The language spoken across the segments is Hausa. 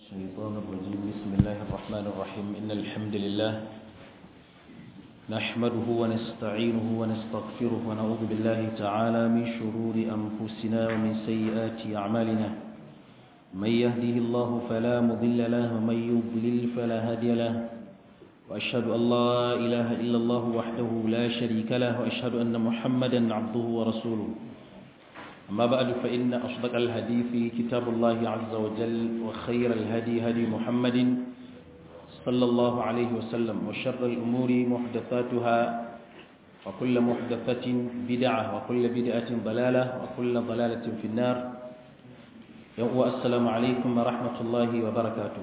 الشيطان الرجيم بسم الله الرحمن الرحيم إن الحمد لله نحمده ونستعينه ونستغفره ونعوذ بالله تعالى من شرور أنفسنا ومن سيئات أعمالنا من يهده الله فلا مضل له ومن يضلل فلا هادي له وأشهد أن لا إله إلا الله وحده لا شريك له وأشهد أن محمدا عبده ورسوله أما بعد فإن أصدق الحديث كتاب الله عز وجل وخير الهدي هدي محمد صلى الله عليه وسلم وشر الأمور محدثاتها وكل محدثة بدعة وكل بدعة ضلالة وكل ضلالة في النار السلام عليكم ورحمة الله وبركاته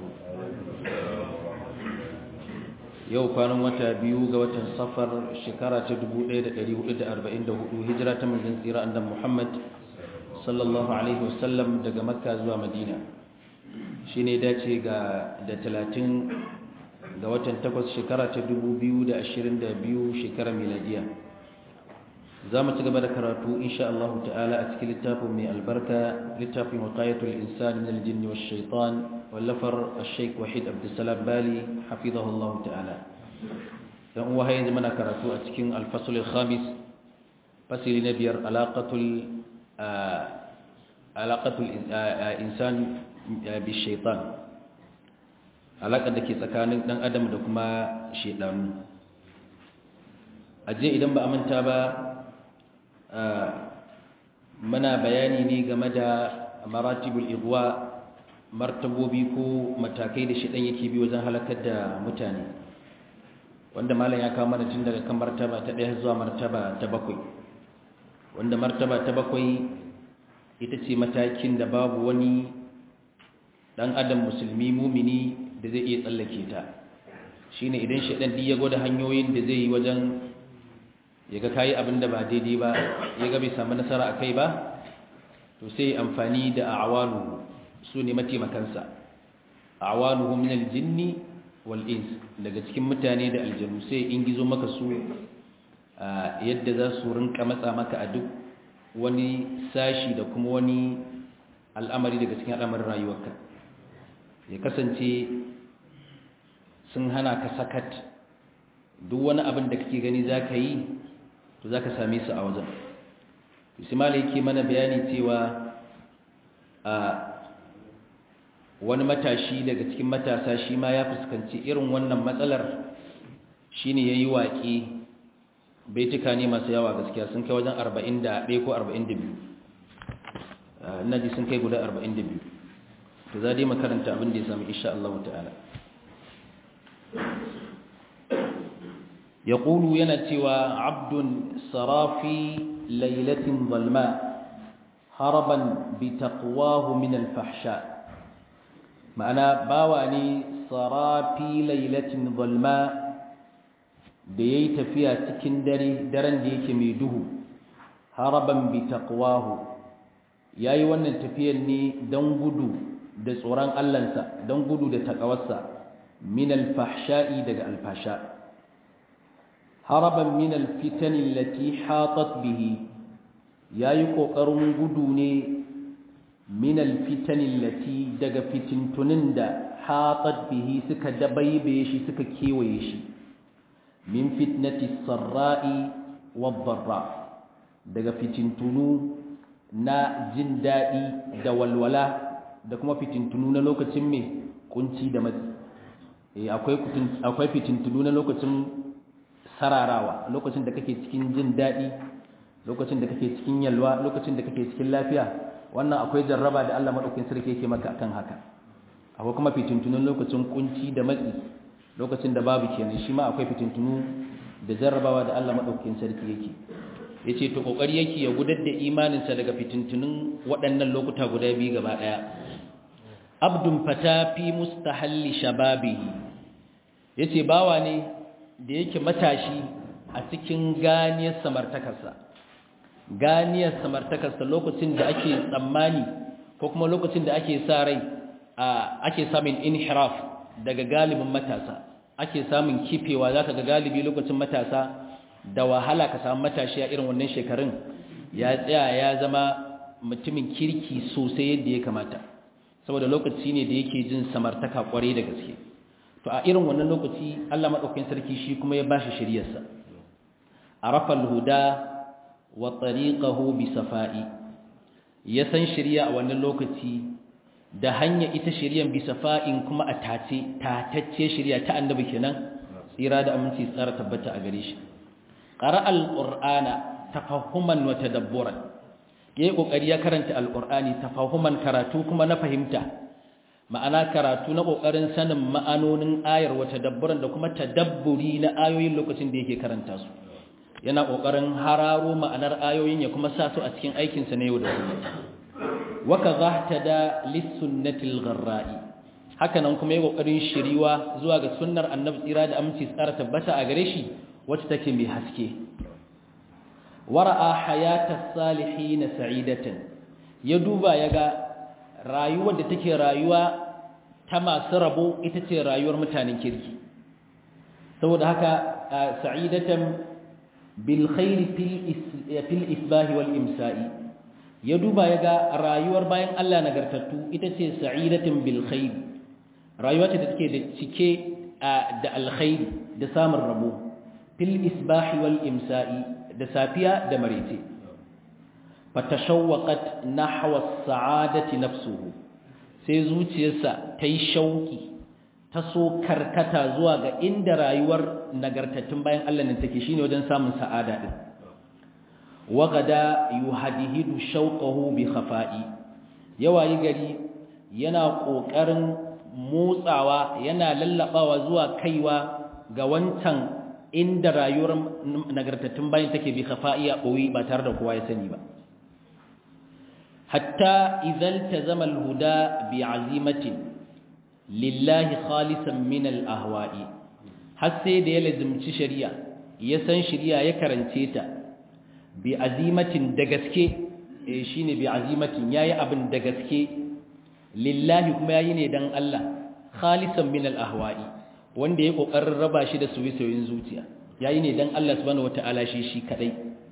yau kwanan wata biyu ga watan safar shekara ta 1444 hijira ta manzon tsira annabi Muhammad sallallahu alaihi wasallam daga makka zuwa madina shine dace ga da 30 ga watan 8 shekara ta 2022 shekara miladiya za mu ci gaba da karatu insha Allah ta'ala a cikin littafin mai albarka littafin waqiyatul insani min al-jinn wash shaitan wallafar al-sheikh wahid abdussalam bali hafizahu Allah ta'ala dan uwa yanzu muna karatu a cikin al-fasl al-khamis fasili na biyar alaqatul alaqatul insan bi shaitan alaƙar da ke tsakanin ɗan adam da kuma shaidanu aje idan ba a manta ba muna bayani ne game da maratibul igwa martabobi ko matakai da shaidan yake bi wajen halakar da mutane wanda malam ya kawo mana tun daga kan martaba ta ɗaya zuwa martaba ta bakwai wanda martaba ta bakwai ita ce matakin da babu wani ɗan adam musulmi mumini da zai iya tsallake ta shine idan shaidan ya gwada hanyoyin da zai yi wajen ya ga kayi abin da ba daidai ba ya ga bai samu nasara a kai ba to sai amfani da awalu su ne mataimakansa awaluhu min aljinni wal ins daga cikin mutane da aljanu sai in gizo maka su yadda za su rinka matsa maka a duk wani sashi da kuma wani al'amari daga cikin al'amarin rayuwarka ya kasance sun hana ka sakat duk wani abin da kake gani za ka yi to za ka same su a wajen ismaila yake mana bayani cewa a wani matashi daga cikin matasa shi ma ya fuskanci irin wannan matsalar shi ne ya yi waƙe baituka ne masu yawa gaskiya sun kai wajen 41 ko 42 na ji sun kai guda 42 to za dai makaranta abin da ya sami insha Allah ta'ala يقول ينتوى عبد صرافي ليلة ظلماء هربا بتقواه من الفحشاء معنى باواني صرافي ليلة ظلماء ديت فيها تكندري درن ديك ميده هربا بتقواه yayi wannan tafiyar ne don gudu da tsoron Allahnsa don gudu da takawarsa min al-fahsha'i daga al-fasha' haraban min alfitan allati hatat bihi yayi kokarin gudu ne min alfitan allati daga fitintunin da hatat bihi suka dabaibe shi suka kewaye shi min fitnati sarra'i wad-dharra daga fitintunu na jin dadi da walwala da kuma fitintunu na lokacin me kunci da matsi akwai akwai fitintunu na lokacin sararawa lokacin da kake cikin jin daɗi lokacin da kake cikin yalwa lokacin da kake cikin lafiya wannan akwai jarraba da Allah madaukakin sarki yake maka akan haka akwai kuma fitintunun lokacin kunci da matsi lokacin da babu kenan shi ma akwai fitintunu da jarrabawa da Allah madaukakin sarki yake yace to kokari yake ya gudar da imaninsa daga fitintunun waɗannan lokuta guda biyu gaba ɗaya abdun fata fi mustahalli shababihi yace bawa ne da yake matashi a cikin ganiyar samartakarsa ganiyar samartakarsa lokacin da ake tsammani ko kuma lokacin da ake sa rai ake samun inhiraf daga galibin matasa ake samun kifewa zaka ga galibi lokacin matasa da wahala ka samu matashi a irin wannan shekarun ya tsaya ya zama mutumin kirki sosai yadda ya kamata saboda lokaci ne da yake jin samartaka kwarai da gaske to a irin wannan lokaci Allah madaukakin sarki shi kuma ya bashi shiriyarsa arafa al-huda wa tariqahu bi safa'i ya san shiriya a wannan lokaci da hanya ita shiriyan bi safa'in kuma a tace tatacce shiriya ta annabi kenan tsira da aminci tsara tabbata a gare shi qara al-qur'ana tafahuman wa tadabburan yayi kokari ya karanta al-qur'ani tafahuman karatu kuma na fahimta ma'ana karatu na kokarin sanin ma'anonin ayar wa tadabburan da kuma tadabburi na ayoyin lokacin da yake karanta su yana kokarin hararo ma'anar ayoyin ya kuma sa su a cikin aikin sa na yau da kullum wa kadhahtada lis-sunnatil gharra'i haka nan kuma yayi kokarin shiriwa zuwa ga sunnar annabi tsira da aminci tsara tabbata a gare shi wacce take mai haske wara'a hayatas salihin sa'idatan ya duba yaga rayuwar da take rayuwa ta masu rabo ita ce rayuwar mutanen kirki saboda haka sa'idatan bil khair fil isbah wal imsa'i ya duba yaga rayuwar bayan Allah nagartattu ita ce sa'idatan bil khair rayuwa ce da take da cike da alkhairi da samun rabo fil isbah wal imsa'i da safiya da marece fatashawwaqat nahwa as-sa'adati nafsuhu sai zuciyarsa ta yi shauki ta so karkata zuwa ga inda rayuwar nagartattun bayan Allah nan take shine wajen samun sa'ada din wagada yuhadihidu shauqahu bi khafa'i yawayi gari yana kokarin motsawa yana lallabawa zuwa kaiwa ga wancan inda rayuwar nagartattun bayan take bi khafa'iya boye ba tare da kowa ya sani ba hatta idan tazama alhuda bi azimatin lillahi khalisan min alahwa'i har sai da ya lazimci shari'a ya san shari'a ya karance ta bi azimatin da gaske eh shine bi azimatin yayi abin da gaske lillahi kuma yayi ne dan Allah khalisan min alahwa'i wanda ya kokarin raba shi da soyayyen zuciya yayi ne dan Allah subhanahu wataala shi shi kadai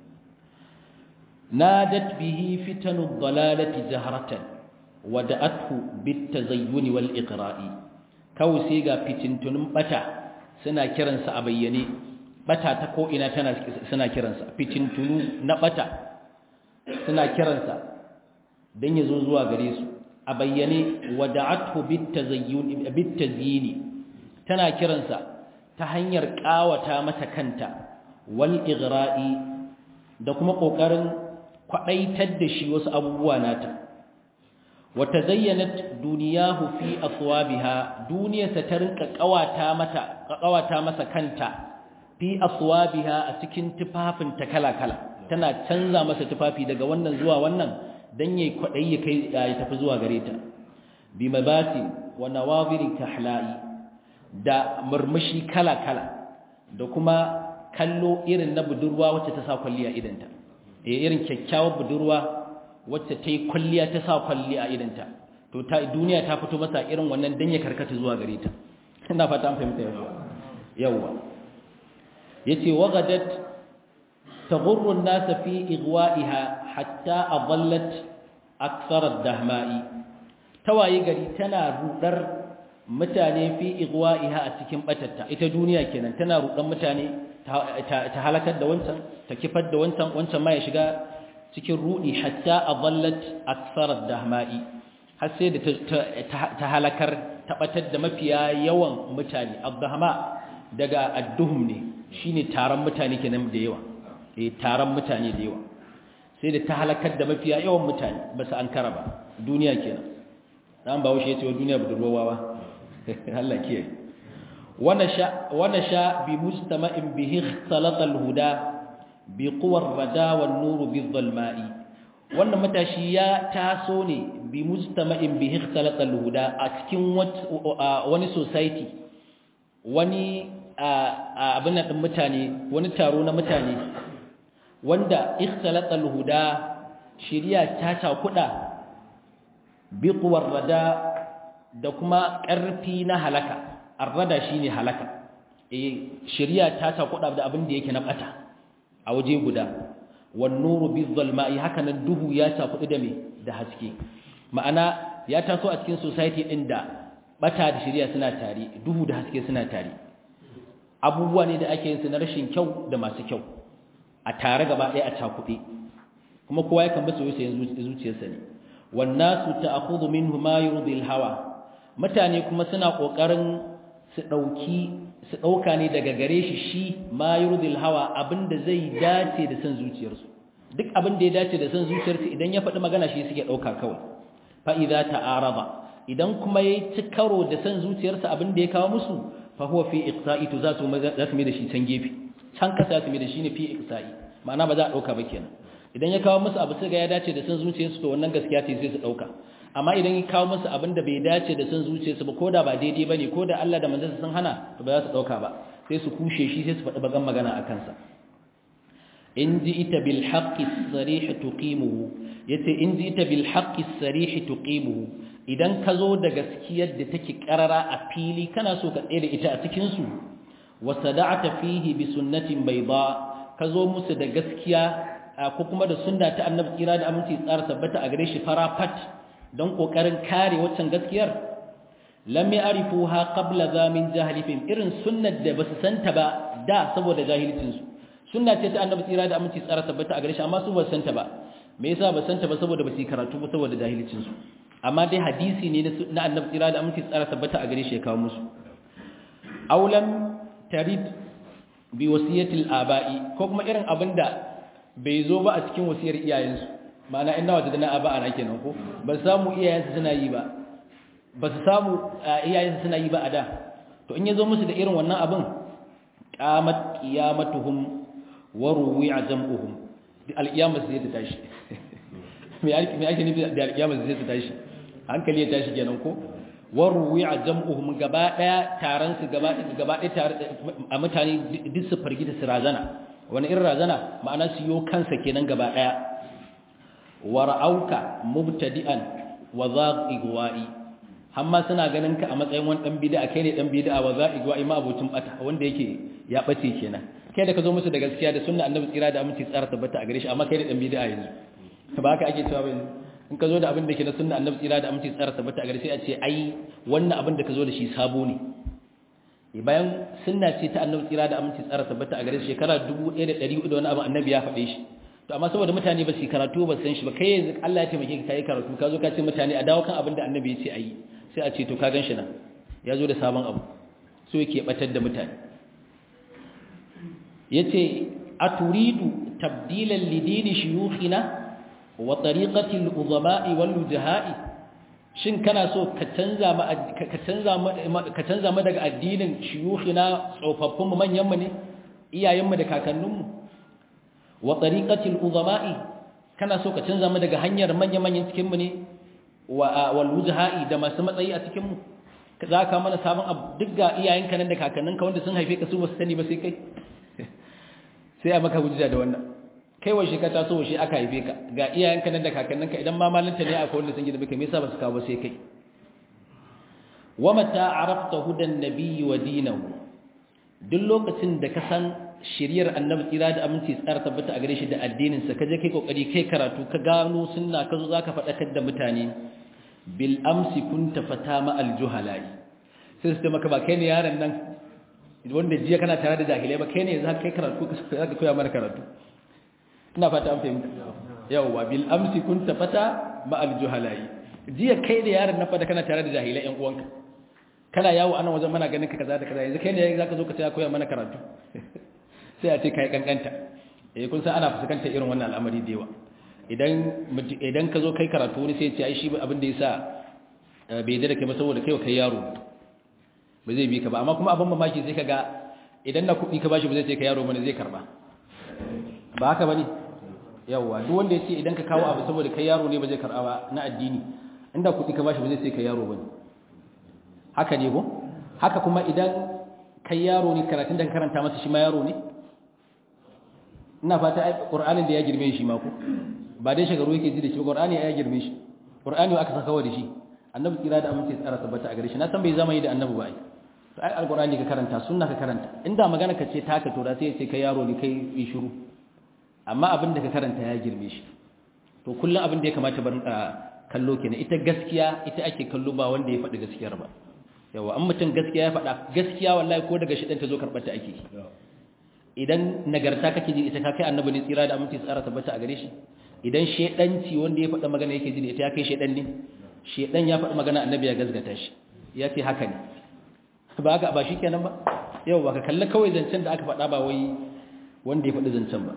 nadat bihi fitanud dalalati jahratan wada'athu bitazayyun wal iqra'i kawai sai ga fitintunun bata suna kiransa a bayyane bata ta ko ina tana suna kiransa fitintunu na bata suna kiransa dan yazo zuwa gare su a bayyane wada'athu bitazayyun bitazyini tana kiransa ta hanyar kawata mata kanta wal igra'i da kuma kokarin kwadaitar da shi wasu abubuwa nata wa tazayyanat duniyahu fi aswabiha duniyarsa ta rinka kawata mata kawata masa kanta fi aswabiha a cikin tufafin ta kala-kala tana canza masa tufafi daga wannan zuwa wannan dan yayi kwadai ya kai ya tafi zuwa gare ta bi mabati wa nawaziri kahla'i da murmushi kala-kala da kuma kallo irin na budurwa wacce ta sa kwalliya idanta eh irin kyakkyawar budurwa wacce ta yi kwalliya ta sa kwalliya idanta to ta duniya ta fito masa irin wannan dan ya karkata zuwa gare ta ina fata an fahimta yawa yawa yace wagadat taghurru an-nas fi igwa'iha hatta adallat akthar ad-dahma'i tawaye gari tana rudar mutane fi igwa'iha a cikin batatta ita duniya kenan tana rudan mutane ta halakar da wancan ta kifar da wancan wancan ma ya shiga cikin rudi hatta adallat akthar ad-dahma'i har sai da ta halakar tabatar da mafiya yawan mutane ad-dahma daga ad-duhum ne shine taron mutane kenan da yawa eh taron mutane da yawa sai da ta halakar da mafiya yawan mutane ba su ankara ba duniya kenan dan bawo shi yace duniya budurwawa Allah kiyaye wana sha bi mustama'in bihi ikhtalata al-huda bi quwwar rada wan nur bi dhalma'i wannan matashi ya taso ne bi mustama'in bihi ikhtalata al-huda a cikin wani society wani abin nan mutane wani taro na mutane wanda ikhtalata al-huda shiriya ta cakuda bi quwwar rada da kuma ƙarfi na halaka arrada shine halaka eh shari'a ta ta kuɗa da abin da yake na bata a waje guda wan nuru bizalma'i haka nan duhu ya ta kuɗi da me da haske ma'ana ya taso a cikin society din da bata da shari'a suna tare duhu da haske suna tare abubuwa ne da ake yin su na rashin kyau da masu kyau a tare gaba ɗaya a cakuɗe kuma kowa ya kan basu yayin zuciyarsa ne wannasu ta'khudhu minhu ma yurdi hawa mutane kuma suna kokarin su dauki su dauka ne daga gare shi shi ma yurdi hawa abinda zai dace da san zuciyarsu duk abin da ya dace da san zuciyarsu idan ya faɗi magana shi suke dauka kawai fa idza ta'arada idan kuma yayi cikaro da san zuciyarsa abin da ya kawo musu fa huwa fi iqsa'i to za su za su mai da shi can gefe can kasa su mai da shi ne fi iqsa'i ma'ana ba za a dauka ba kenan idan ya kawo musu abu sai ga ya dace da san zuciyarsu to wannan gaskiya ce sai su dauka amma idan ya kawo musu abin da bai dace da san zuciyarsu ba koda ba daidai bane koda Allah da manzon sun hana to ba za su dauka ba sai su kushe shi sai su faɗi bagan magana a kansa in ji'ita bil haqqi sarih tuqimuhu yace in ji'ita bil haqqi sarih tuqimuhu idan ka zo da gaskiyar da take karara a fili kana so ka tsaye da ita a cikin su wa sada'ata fihi bi sunnatin bayda ka zo musu da gaskiya ko kuma da sunna ta annabi kira da aminci tsara tabbata a gare shi farafat don kokarin kare waccan gaskiyar lam ya'rifuha qabla zamin jahilifin irin sunnar da basu santa ba da saboda jahilcin su sunna ce ta annabi kira da aminci tsara tabbata a gare shi amma su basu santa ba me yasa basu santa ba saboda basu karatu ba saboda jahilcin su amma dai hadisi ne na annabi kira da aminci tsara tabbata a gare shi ya kawo musu aulam tarid bi wasiyatil aba'i ko kuma irin abinda bai zo ba a cikin wasiyar iyayensu ma'ana ina wata dana aba ana kenan ko ba su samu iyayensu suna yi ba ba su samu iyayensu suna yi ba a da to in ya zo musu da irin wannan abin qamat qiyamatuhum wa ruwi'a jam'uhum al-qiyamah sai ta tashi me ake me ake nufi da al-qiyamah sai ta tashi hankali ya tashi kenan ko wa ruwi'a jam'uhum gaba daya taron su gaba gaba daya tare a mutane duk su fargita su razana wani irin razana ma'ana su yo kansa kenan gaba daya wa ra'auka mubtadi'an wa zaqigwa'i amma suna ganin ka a matsayin wani dan bid'a kai ne dan bid'a wa zaqigwa'i ma abutun bata wanda yake ya bace kenan kai da ka zo musu da gaskiya da sunna annabi tsira da aminci tsara tabbata a gare shi amma kai ne dan bid'a yanzu ba haka ake cewa ba in ka zo da abin da ke na sunna annabi tsira da aminci tsara tabbata a gare sai a ce ai wannan abin da ka zo da shi sabo ne bayan sunna ce ta annabi tsira da aminci tsara tabbata a gare shi shekara 1400 da wani abu annabi ya faɗe shi to amma saboda mutane ba su karatu ba san shi ba kai yanzu Allah ya taimake ka kai karatu ka zo ka ce mutane a dawo kan abin da annabi ya ce ayi sai a ce to ka ganshi nan ya zo da sabon abu so yake batar da mutane yace aturidu tabdilan lidini shuyukhina wa tariqati al-uzama'i wal wujaha'i shin kana so ka canza ma ka canza ka canza ma daga addinin shuyukhina tsofaffin mu manyan mu ne iyayen mu da kakannin mu wa tariqati al-uzama'i kana so ka canza mu daga hanyar manyan manyan cikin mu ne wa wal wujaha'i da masu matsayi a cikin mu za ka mana sabon abu duk ga iyayenka nan da kakanninka wanda sun haife ka su ba su sani ba sai kai sai a maka hujja da wannan kai washe ka taso washe aka haife ka ga iyayenka nan da kakanninka idan ma malinta ne akwai wanda sun gida baka me yasa ba su kawo sai kai wa mata arafta hudan nabiyyi wa dinahu duk lokacin da ka san shiriyar annabi tsira da aminci tsara tabbata a gare shi da addinin sa kaje kai kokari kai karatu ka gano sunna ka zo zaka faɗakar da mutane bil amsi kunta fatama al juhalai sai su maka ba kai ne yaron nan wanda jiya kana tare da jahilai ba kai ne za ka kai karatu za ka koya mana karatu ina fata an fahimta yawwa bil amsi kunta fata ma al juhalai jiya kai da yaron nan fada kana tare da jahilai yan uwanka kana yawo anan wajen mana ganin ka kaza da kaza yanzu kai ne za ka zo ka tsaya koya mana karatu sai a ce kai kankanta eh kun san ana fuskantar irin wannan al'amari da yawa idan idan ka zo kai karatu wani sai ya ce ai shi abin da yasa bai da kai ba saboda kai kai yaro ba zai bi ka ba amma kuma abin mamaki sai kaga idan na kuɗi ka bashi ba zai ce ka yaro bane zai karba ba haka bane yawa duk wanda yace idan ka kawo abu saboda kai yaro ne ba zai karba ba na addini inda kuɗi ka bashi ba zai ce ka yaro bane haka ne ko haka kuma idan kai yaro ne karatun da ka karanta masa shi ma yaro ne ina fata ai qur'anin da ya girme shi ma ko ba dai shagaru yake ji da shi qur'ani ya girme shi qur'ani aka saka wa da shi annabi kira da amince tsara tabbata a gare shi na san bai zama yi da annabi ba ai to ai alqur'ani ka karanta sunna ka karanta inda magana ka ce taka to da sai ya ce kai yaro ne kai yi shiru amma abin da ka karanta ya girme shi to kullum abin da ya kamata bar kallo kenan ita gaskiya ita ake kallo ba wanda ya faɗi gaskiyar ba yawa an mutum gaskiya ya faɗa gaskiya wallahi ko daga shi ta zo karɓar ta ake idan nagarta kake ji ita ka kai annabi ne tsira da aminci tsara tabbata a gare shi idan shedanci wanda ya faɗa magana yake ji da ita ya kai shedan ne shedan ya faɗi magana annabi ya gazgata shi ya ce haka ne ba ga ba shi kenan ba yau ba ka kalli kawai zancen da aka faɗa ba wai wanda ya faɗi zancen ba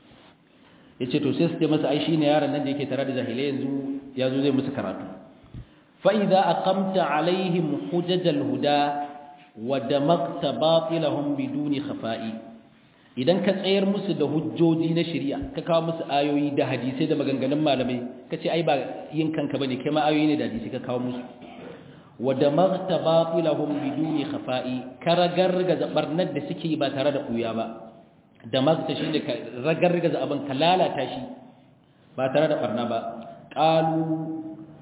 ya ce to sai su ce masa ai shi ne yaron nan da yake tare da jahilai yanzu ya zo zai musu karatu fa'iza a kamta alaihim hujjajal huda wa da makta batilahun biduni khafa'i idan ka tsayar musu da hujjoji na shari'a ka kawo musu ayoyi da hadisai da maganganun malamai ka ce ai ba yin kanka bane kai ma ayoyi ne da hadisai ka kawo musu wa da makta batilahun biduni khafa'i ka ragargaza barnar da suke ba tare da ɓuya ba da makta shi ne ka ragargaza abin ka lalata shi ba tare da barna ba ƙalu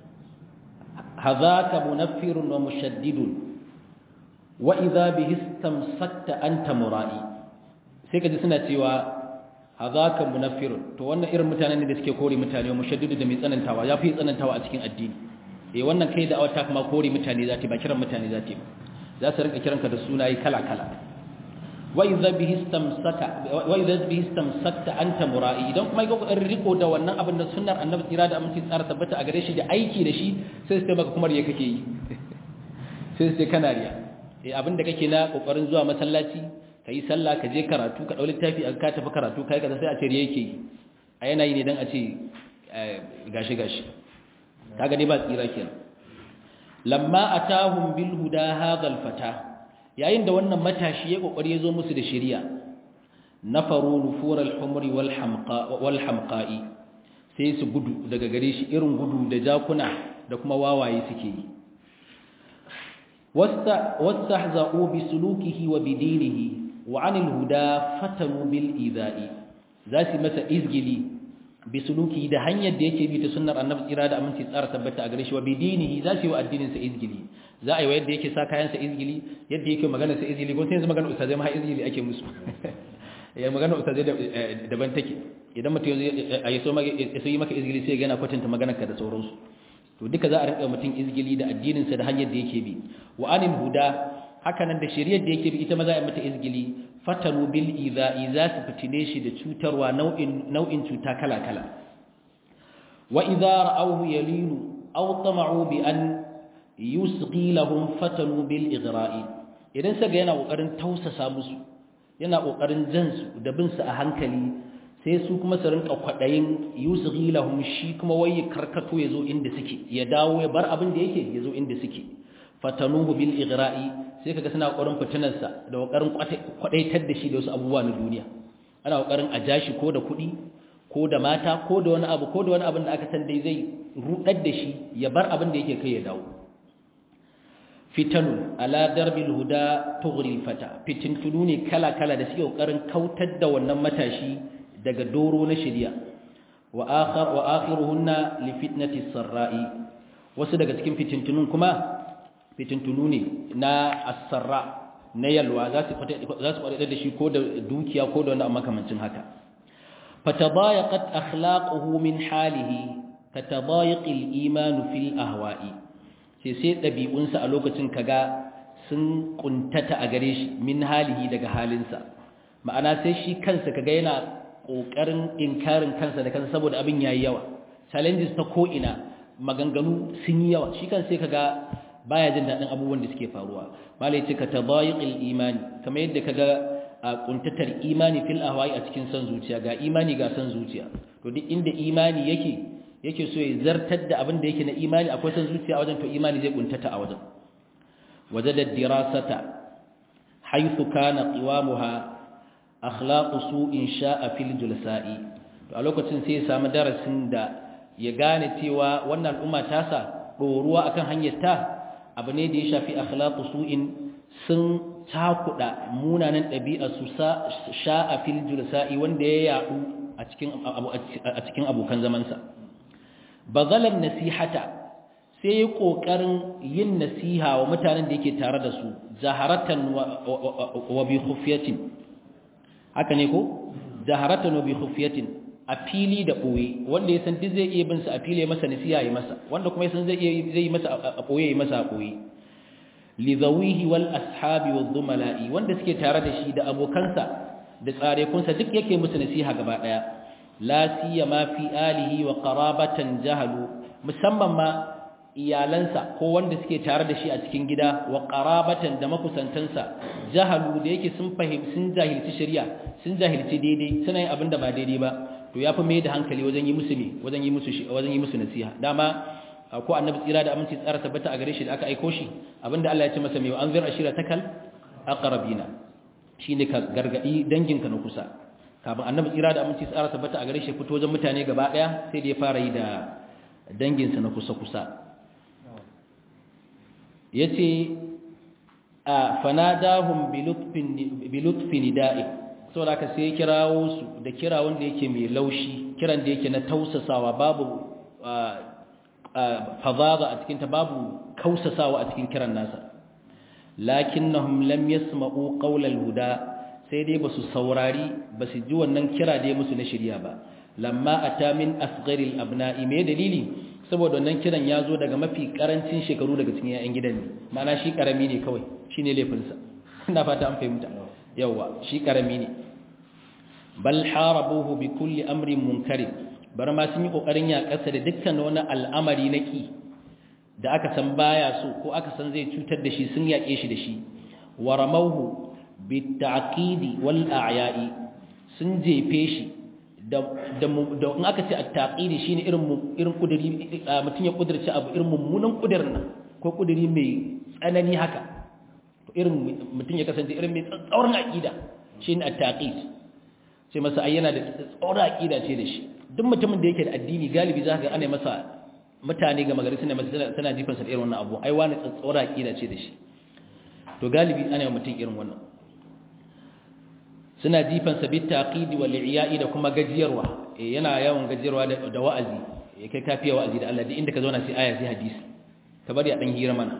hazaka munaffirun wa mushaddidun wa idza bihi istamsakta anta mura'i sai kaji suna cewa hazaka munaffirun to wannan irin mutanen ne da suke kore mutane wa mushaddidu da mai tsanantawa ya fi tsanantawa a cikin addini eh wannan kai da awata kuma kore mutane zati ba kiran mutane zati ba za su rinka kiranka da sunaye kala kala wa idza bihi istamsaka wa idza bihi istamsakta anta mura'i idan kuma ga kokarin riko da wannan abin da sunnar annabi tsira da aminci tsara tabbata a gare shi da aiki da shi sai su maka kuma riya kake yi sai su kana riya eh abin da kake na kokarin zuwa masallaci kai sallah ka je karatu ka dau littafi a ka tafi karatu kai kaza sai a ce riya yake yi a yana yi ne dan a ce gashi gashi kaga dai ba tsira kenan lamma atahum bil huda hadha al fata yayin da wannan matashi ya kokari ya zo musu da shari'a nafaru nufur al-humri wal hamqa wal hamqa'i sai su gudu daga gare shi irin gudu da jakuna da kuma wawaye suke yi wasta wastahza'u bi sulukihi wa bidinihi wa 'anil huda fatanu bil idha'i zasu masa izgili bi sulukihi da hanyar da yake bi ta sunnar annabi tsira da aminci tsara tabbata a gare shi wa bidinihi zasu yi wa addinin sa izgili za a yi wa yadda yake sa kayansa izgili yadda yake magana sa izgili ko sai yanzu magana ustazai ma izgili ake musu ya magana ustazai daban take idan mutum ya so yi maka izgili sai yana kwatanta maganarka da sauransu to duka za a rinka mutum izgili da addininsa da hanyar da yake bi wa anil huda haka nan da shari'ar da yake bi ita ma za a mata izgili fatanu bil idha'i za su fitine shi da cutarwa nau'in nau'in cuta kala kala wa idza ra'awhu yalinu aw tama'u bi an yusqi lahum fatanu bil ighra'i idan saka yana kokarin tausasa musu yana kokarin jan su da bin su a hankali sai su kuma su rinka kwadayin yusqi lahum shi kuma waye karkato yazo inda suke ya dawo ya bar abin da yake yazo inda suke fatanuhu bil ighra'i sai kaga suna kokarin fitinar sa da kokarin kwadaitar da shi da wasu abubuwa na duniya ana kokarin a jashi ko da kuɗi ko da mata ko da wani abu ko da wani abin da aka san dai zai rudar da shi ya bar abin da yake kai ya dawo fitanu ala darbil huda tughril fata fitintunu ne kala kala da suke kokarin kautar da wannan matashi daga doro na shari'a wa akhar wa akhiruhunna li fitnati sarra'i wasu daga cikin fitintunun kuma fitintunu ne na as-sarra na yalwa za su za su kwade da shi ko da dukiya ko da wani makamancin haka fatabayaqat akhlaquhu min halihi katabayiqil iman fil ahwa'i sai sai ɗabi'unsa a lokacin kaga sun kuntata a gare shi min halihi daga halinsa ma'ana sai shi kansa kaga yana ƙoƙarin inkarin kansa da kansa saboda abin yayi yawa challenges ta ko'ina maganganu sun yi yawa shi kan sai kaga baya jin daɗin abubuwan da suke faruwa malai ce ka tabayiqil imani kamar yadda kaga a kuntatar imani fil ahwa'i a cikin san zuciya ga imani ga san zuciya to duk inda imani yake yake so ya zartar da abin da yake na imani akwai san zuciya a wajen to imani zai kuntata a wajen wajada dirasata haythu kana qiwamuha akhlaqu su'in sha'a fil julsa'i to a lokacin sai ya samu darasin da ya gane cewa wannan al'umma ta sa doruwa akan hanyar ta abu ne da ya shafi akhlaqu su'in sun takuda munanan ɗabi'a su sha'a fil julsa'i wanda ya yadu a cikin a cikin abokan zamansa bazalan nasihata sai ya kokarin yin nasiha wa mutanen da yake tare da su zaharatan wa bi khufiyatin haka ne ko zaharatan wa bi khufiyatin a fili da ɓoye wanda ya san duk zai iya bin sa a fili ya masa nasiha ya masa wanda kuma ya san zai iya zai yi masa a ɓoye ya masa a ɓoye li zawihi wal ashabi wal dhumala'i wanda suke tare da shi da abokansa da tsarekunsa duk yake musu nasiha gaba daya la siyama fi alihi wa qarabatan jahalu musamman ma iyalansa ko wanda suke tare da shi a cikin gida wa qarabatan da makusantansa jahalu da yake sun fahim sun jahilci shari'a sun jahilci daidai suna yin abin da ba daidai ba to yafi mai da hankali wajen yi musu ne wajen yi musu wajen yi musu nasiha dama ko annabi tsira da aminci tsara tabbata a gare shi da aka aiko shi abinda Allah ya ce masa mai wa anzir ashira takal aqrabina shine ka gargadi danginka na kusa kafin annabi tsira da aminci tsara tabbata a gare shi fito wajen mutane gaba daya sai da ya fara yi da danginsa na kusa kusa yace a fanadahum bi lutfin nida'i saboda ka sai kirawo su da kira wanda yake mai laushi kiran da yake na tausasawa babu fadada a cikin ta babu kausasawa a cikin kiran nasa lakinnahum lam yasma'u qawlal huda sai dai basu saurari basu ji wannan kira da ya musu na shirya ba lamma ata min asgharil abna'i me dalili saboda wannan kiran ya zo daga mafi karancin shekaru daga cikin yayan gidan ne ma'ana shi karami ne kawai shine laifinsa ina fata an fahimta yawa shi karami ne bal harabuhu bi kulli amrin munkarin bar ma sun yi kokarin ya kasa da dukkan wani al'amari na ki da aka san baya so ko aka san zai cutar da shi sun yake shi da shi wa ramawhu bit ta'qidi wal a'ya'i sun jefe shi da da in aka ce at-taqidi shine irin irin kudiri mutun ya kudirce abu irin mummunan kudirin nan ko kudiri mai tsanani haka to irin mutun ya kasance irin mai tsaurin aqida shine at-taqid sai masa ayyana da tsaurin aqida ce da shi duk mutumin da yake da addini galibi za ka ana masa mutane ga magari suna masa tana jifansa da irin wannan abu ai wani tsatsora aqida ce da shi to galibi ana yi mutum irin wannan suna jifansa bi taqidi wal i'ya'i da kuma gajiyarwa eh yana yawan gajiyarwa da, da wa'azi eh kai kafiya wa'azi da Allah duk inda ka zauna sai aya sai hadisi ka bari a dan hira mana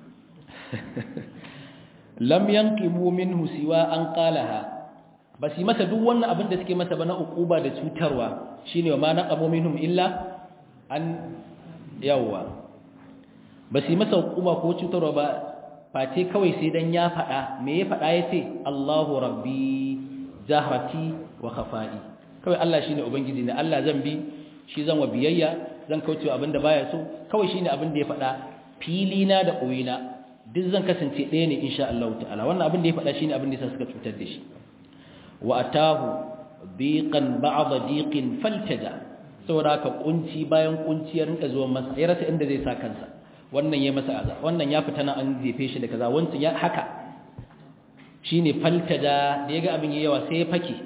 lam yanqimu minhu siwa an qalaha ba su masa duk wannan abin da suke masa ba na ukuba da cutarwa shine wa ma naqamu minhum illa an yawwa ba su masa ukuba ko cutarwa ba face kawai sai dan ya faɗa me ya faɗa yace Allahu rabbi jahrati wa khafa'i kawai Allah shine ubangiji ne Allah zan bi shi zan wa biyayya zan kauce abin da baya so kawai shine abin da ya faɗa fili na da koyina duk zan kasance ɗaya ne insha Allah ta'ala wannan abin da ya faɗa shine abin da yasa suka cutar da shi wa atahu biqan ba'da diqin faltaja saboda ka kunci bayan kunci ya rinka zuwa masa ya rasa inda zai sa kansa wannan ya masa aza wannan ya fita nan an jefe shi da kaza wancan ya haka shine faltaja da yaga abin yayi yawa sai ya fake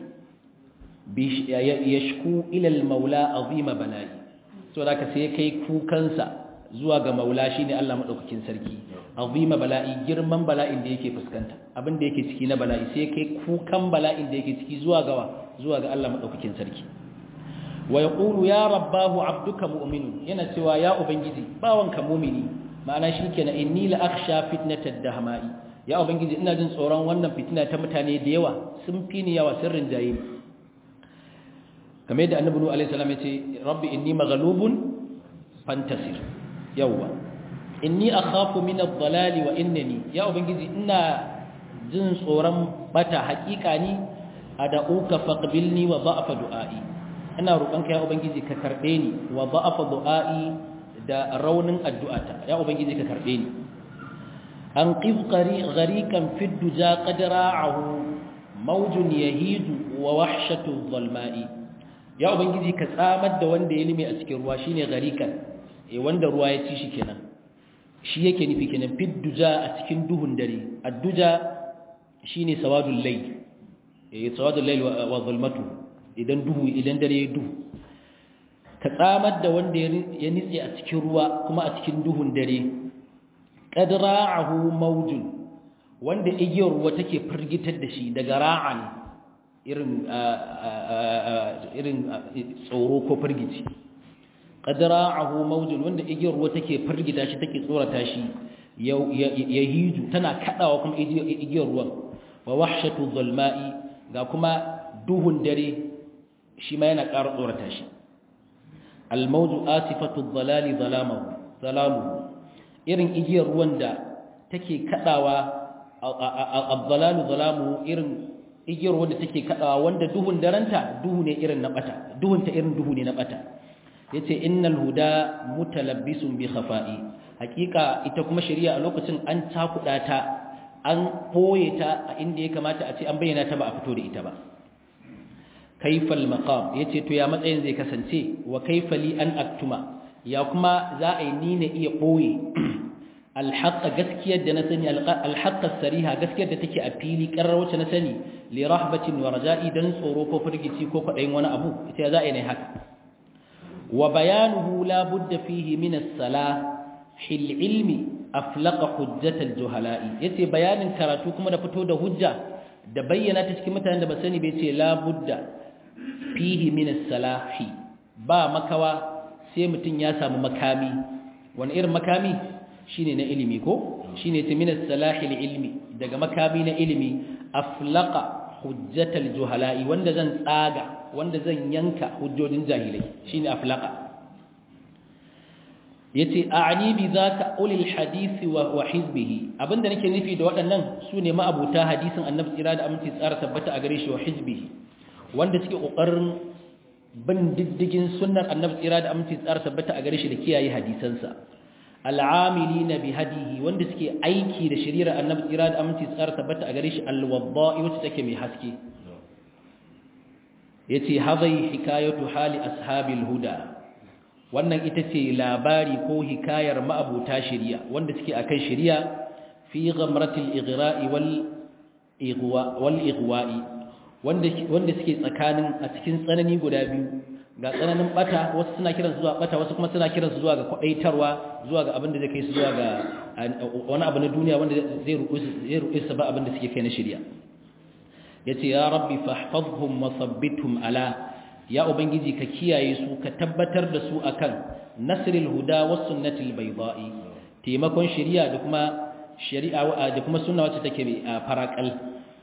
bi yashku ila al-maula azima bala'i saboda ka sai kai kukansa zuwa ga maula shine Allah madaukakin sarki azima bala'i girman bala'in da yake fuskanta abin da yake ciki na bala'i sai kai kukan bala'in da yake ciki zuwa ga zuwa ga Allah madaukakin sarki wa yaqulu ya rabbahu abduka mu'min yana cewa ya ubangiji bawanka mu'mini ma'ana shikenan inni la akhsha fitnatad dahma'i ya ubangiji ina jin tsoron wannan fitina ta mutane da yawa sun fi ni yawa sirrin jayi kamar yadda annabi nuhu alaihi salam yace rabbi inni maghlubun fantasir yawa inni akhafu min ad-dalali wa innani ya ubangiji ina jin tsoron bata hakika ni ad'uka faqbilni wa da'fa du'ai ina roƙonka ya ubangiji ka karbe ni wa da'fa du'ai da raunin addu'ata ya ubangiji ka karbe ni an qifqari gharikan fi duja qadra'ahu mawjun yahidu wa wahshatu adh-dhalma'i ya ubangiji ka tsamar da wanda ya lime a cikin ruwa shine gharikan eh wanda ruwa ya ci shi kenan shi yake nufi kenan fidduja a cikin duhun dare adduja shine sawadul layl eh sawadul layl wa zulmatu idan duhu idan dare ya duhu ka tsamar da wanda ya nitse a cikin ruwa kuma a cikin duhun dare qadra'ahu mawjun wanda igiyar ruwa take firgitar da shi daga ra'an irin irin tsoro ko firgici qadra'ahu mawjun wanda igiyar ruwa take firgita shi take tsorata shi ya hiju tana kadawa kuma igiyar ruwan wa wahshatu zulma'i ga kuma duhun dare shi ma yana ƙara tsorata shi almawju asifatu dhalali zalamahu zalamuhu irin igiyar ruwan da take kadawa ad-dhalalu zalamuhu irin igiyar ruwan da take kadawa wanda duhun daranta duhu ne irin na bata duhun ta irin duhu ne na bata yace innal huda mutalabbisun bi khafa'i hakika ita kuma shari'a a lokacin an takuda ta an boye ta a inda ya kamata a ce an bayyana ta ba a fito da ita ba kaifal maqam yace to ya matsayin zai kasance wa kaifali an aktuma ya kuma za a yi ni ne iya boye alhaqqa gaskiyar da na sani alhaqqa sariha gaskiyar da take a fili karar wacce na sani li rahbatin wa raja'i dan tsoro ko firgici ko kwadayin wani abu ita za a yi ne haka wa bayanuhu la budda fihi min as-salah hil ilmi aflaqa hujjatal juhala'i yace bayanin karatu kuma da fito da hujja da bayyana ta cikin mutanen da ba sani bai ce la budda fihi min as-salahi ba makawa sai mutun ya samu makami wani irin makami shine na ilimi ko shine ta min as-salahi ilmi daga makami na ilimi aflaqa hujjatal juhala'i wanda zan tsaga wanda zan yanka hujjojin jahilai shine aflaqa yace a'ni bi zaka ulil hadisi wa wa hizbihi abinda nake nufi da waɗannan sune ma'abuta hadisin annabi tsira da aminci tsara tabbata a gare shi wa hizbihi wanda suke kokarin bin diddigin sunnar annabi tsira da aminci tsara tabbata a gare shi da kiyaye hadisansa al'amilina bi hadihi wanda suke aiki da shari'ar annabi tsira da aminci tsara tabbata a gare shi alwadda'i wacce take mai haske yace hadai hikayatu hali ashabil huda wannan ita ce labari ko hikayar ma'abuta shari'a wanda suke akan shari'a fi ghamratil ighra'i wal ighwa wal ighwa'i wanda wanda suke tsakanin a cikin tsanani guda biyu ga tsananin bata wasu suna kiransu zuwa bata wasu kuma suna kiransu zuwa ga kwadaitarwa zuwa ga abin da zai kai su zuwa ga wani abu na duniya wanda zai ruƙe su ba abin da suke kai na shirya yace ya rabbi fahfazhum wa thabbithum ala ya ubangiji ka kiyaye su ka tabbatar da su akan nasril huda was sunnatil bayda'i taimakon shari'a da kuma shari'a da kuma sunna wacce take farakal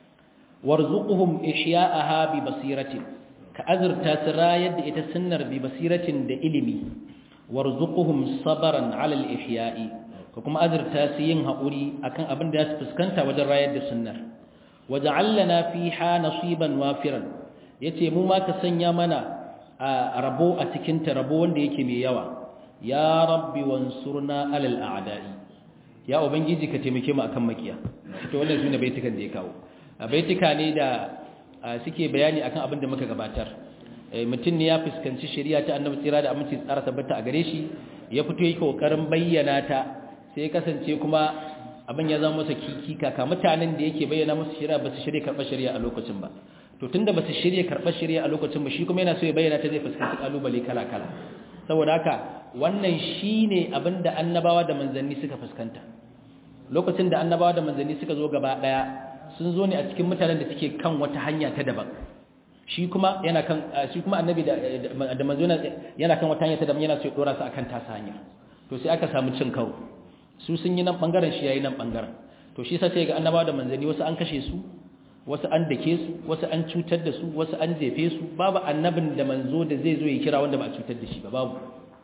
warzuquhum ihya'aha bi basiratin ka azurta su rayar da ita sunnar bi basiratin da ilimi warzuquhum sabran ala al-ihya'i ka kuma azurta su yin haƙuri akan abin da su fuskanta wajen rayar da sunnar waja'alna fiha nasiban wafiran yace mu ma ka sanya mana a rabo a cikin ta rabo wanda yake mai yawa ya rabbi wansurna ala al-a'da'i ya ubangiji ka taimake mu akan makiya to wannan sune baitukan da ya kawo baituka ne da suke bayani akan abin da muka gabatar mutum ne ya fuskanci shari'a ta annabi tsira da aminci tsara tabbata a gare shi ya fito yake kokarin bayyana ta sai ya kasance kuma abin ya zama masa kiki kaka mutanen da yake bayyana musu shari'a ba su shirye karɓar shari'a a lokacin ba to tunda ba su shirye karɓar shari'a a lokacin ba shi kuma yana so ya bayyana ta zai fuskanci kalubale kala kala saboda haka wannan shine abin da annabawa da manzanni suka fuskanta lokacin da annabawa da manzanni suka zo gaba daya sun zo ne a cikin mutanen da suke kan wata hanya ta daban shi kuma yana kan shi kuma annabi da da manzo yana kan wata hanya ta daban yana so ya dora su akan tasa hanya to sai aka samu cin karo su sun yi nan bangaren shi yayi nan bangaren to shi sai ga annabawa da manzanni wasu an kashe su wasu an dake su wasu an cutar da su wasu an jefe su babu annabin da manzo da zai zo ya kira wanda ba a cutar da shi ba babu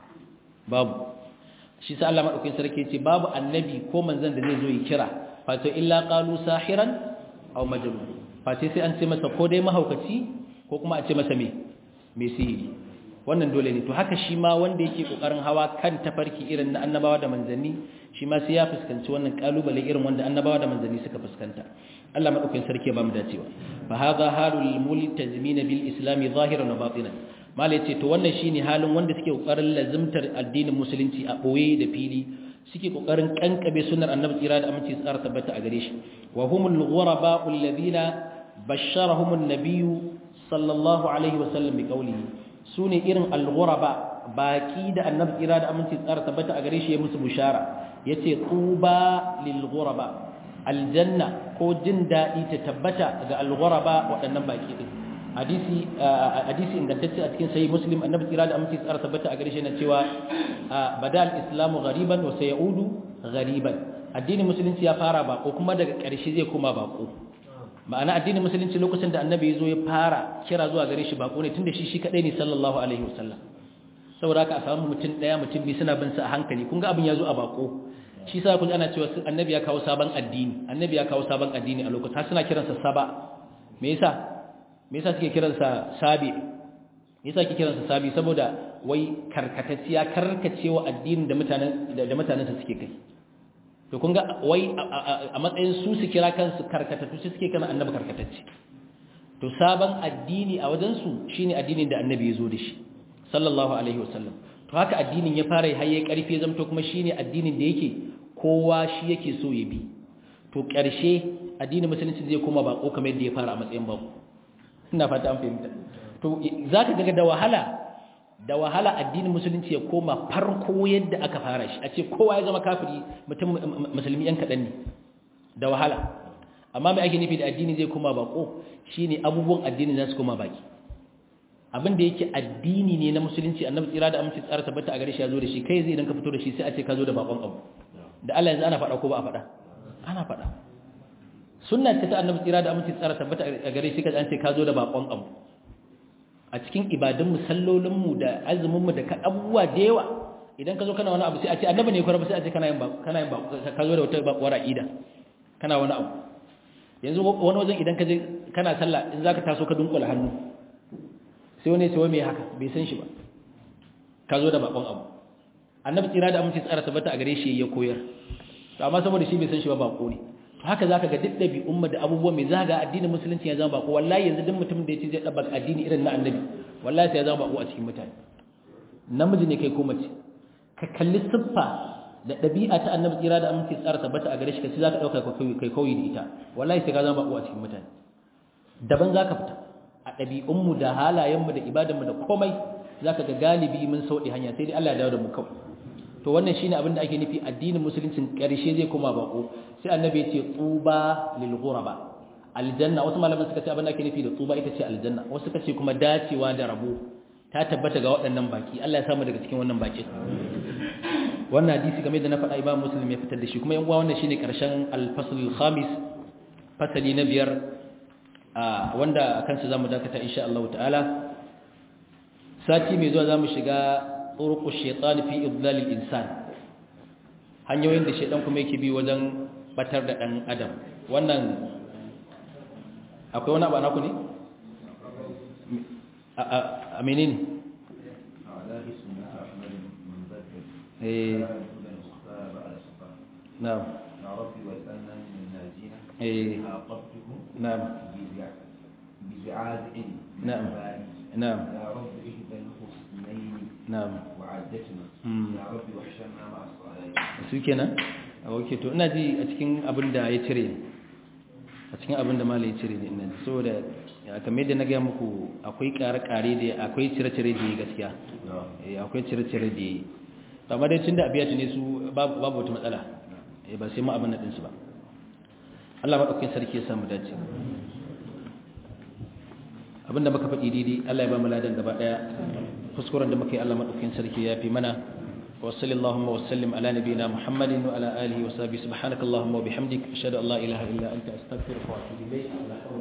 babu shi sai Allah madaukakin sarki ya ce babu annabi ko manzon da zai zo ya kira fato illa qalu sahiran aw majnun face sai an ce masa ko dai mahaukaci ko kuma a ce masa me me sihiri wannan dole ne to haka shi ma wanda yake kokarin hawa kan tafarki irin na annabawa da manzanni shi ma sai ya fuskanci wannan kalubale irin wanda annabawa da manzanni suka fuskanta Allah madaukakin sarki ya ba mu dacewa fa hadha halul multazimin bil islam zahiran wa batinan malai ce to wannan shine halin wanda suke kokarin lazimtar addinin musulunci a boye da fili suke kokarin kankabe sunnar annabi tsira da aminci tsara tabbata a gare shi wa humul ghuraba alladhina basharahum an-nabiy sallallahu alaihi wa sallam bi qawlihi sune irin al-ghuraba baki da annabi tsira da aminci tsara tabbata a gare shi ya musu bushara yace tuba lil ghuraba aljanna ko jin dadi ta tabbata ga al-ghuraba waɗannan baki din hadisi hadisi ingantacce a cikin sahih muslim annabi tsira da aminci tsara tabbata a gare shi na cewa badal islamu ghariban wa sayaudu ghariban addinin musulunci ya fara bako kuma daga ƙarshe zai koma bako ma'ana addinin musulunci lokacin da annabi ya zo ya fara kira zuwa gare shi bako ne tunda shi shi kadai ne sallallahu alaihi wasallam saboda haka a samu mutum daya mutum biyu suna bin sa a hankali kun ga abin ya zo a bako shi sa kun ana cewa annabi ya kawo sabon addini annabi ya kawo sabon addini a lokacin har suna kiransa saba me yasa me yasa suke kiransa sabi me yasa suke kiransa sabi saboda wai karkatacciya karkacewa addinin da mutanen da mutanen sa suke kai to kun ga wai a matsayin su su kira kansu karkatattu su suke kana annabi karkatacce to sabon addini a wajen su shine addinin da annabi ya zo da shi sallallahu alaihi wasallam to haka addinin ya fara haye karfi zamto kuma shine addinin da yake kowa shi yake so ya bi to ƙarshe addinin musulunci zai koma bako kamar yadda ya fara a matsayin bako ina fata an fahimta to zaka ga da wahala da wahala addinin musulunci ya koma farko yadda aka fara shi a ce kowa ya zama kafiri mutum musulmi yan kaɗan ne da wahala amma mai ake nufi da addini zai koma bako shine abubuwan addini za su koma baki abin da yake addini ne na musulunci annabi tsira da aminci tsara tabbata a gare shi ya zo da shi kai zai idan ka fito da shi sai a ce ka zo da bakon abu da Allah yanzu ana faɗa ko ba a faɗa ana faɗa sunna ce ta annabi tsira da aminci tsara tabbata a gare shi kaje an ce ka zo da bakon abu a cikin ibadun mu sallolin mu da azumin mu da ka abubuwa da yawa idan ka zo kana wani abu sai a ce annabi ne ko sai a ce kana yin ba kana yin ba ka zo da wata bakwar aqida kana wani abu yanzu wani wajen idan ka je kana sallah in zaka taso ka dunkula hannu sai wani ce wai me haka bai san shi ba ka zo da bakon abu annabi tsira da aminci tsara tabbata a gare shi ya koyar to amma saboda shi bai san shi ba bako ne to haka zaka ga duk dabi umma da abubuwan mai zaga addinin musulunci ya zama bako wallahi yanzu duk mutum da yace zai dabba addini irin na annabi wallahi sai ya zama bako a cikin mutane namiji ne kai ko mace ka kalli siffa da ɗabi'a ta annabi tsira da aminci tsara tabbata a gare shi kace zaka dauka kai kauyi da ita wallahi sai ka zama bako a cikin mutane daban zaka fita a ɗabi'unmu da halayenmu da ibadanmu da komai zaka ga galibi mun sauɗi hanya sai dai Allah ya dawo da mu kawai to wannan shine abin da ake nufi addinin musuluncin ƙarshe zai koma bako sai annabi ya ce tuba lil ghuraba aljanna wasu malaman suka ce abin da ake nufi da tuba ita ce aljanna wasu suka ce kuma dacewa da rabo ta tabbata ga waɗannan baki Allah ya samu daga cikin wannan baki wannan hadisi game da na faɗa Imam Muslim ya fitar da shi kuma yan uwa wannan shine ƙarshen al-fasl al-khamis fasali na biyar wanda akan sa zamu dakata insha Allah ta'ala sati mai zuwa zamu shiga turuqu shaytan fi idlal al-insan hanyoyin da shaytan kuma yake bi wajen batar da dan adam wannan akwai wani abu anaku ne a menene eh na'am يا ربي واسألنا من ناجينا eh na'am بزعاز نعم. نعم يا رب إهدى الحسنين na'am وعدتنا مم. يا رب واحشرنا مع الصالحين su kenan a wake to ina ji a cikin abin da ya cire ne a cikin abin da mala ya cire ne ina ji saboda ya kamar yadda na gaya muku akwai kare-kare da akwai cire-cire da ya gaskiya eh akwai cire-cire da ya amma dai tun da abiyatu ne su babu babu wata matsala eh ba sai mu abin nan ɗinsu ba Allah maɗaukakin sarki ya samu dace abinda muka faɗi daidai Allah ya ba mu ladan gaba ɗaya kuskuren da muka yi Allah maɗaukakin sarki ya fi mana wa sallallahu wa sallim ala nabiyina muhammadin wa ala alihi wa sahbihi subhanakallahumma wa bihamdik ashhadu an la ilaha illa anta astaghfiruka wa atubu ilayk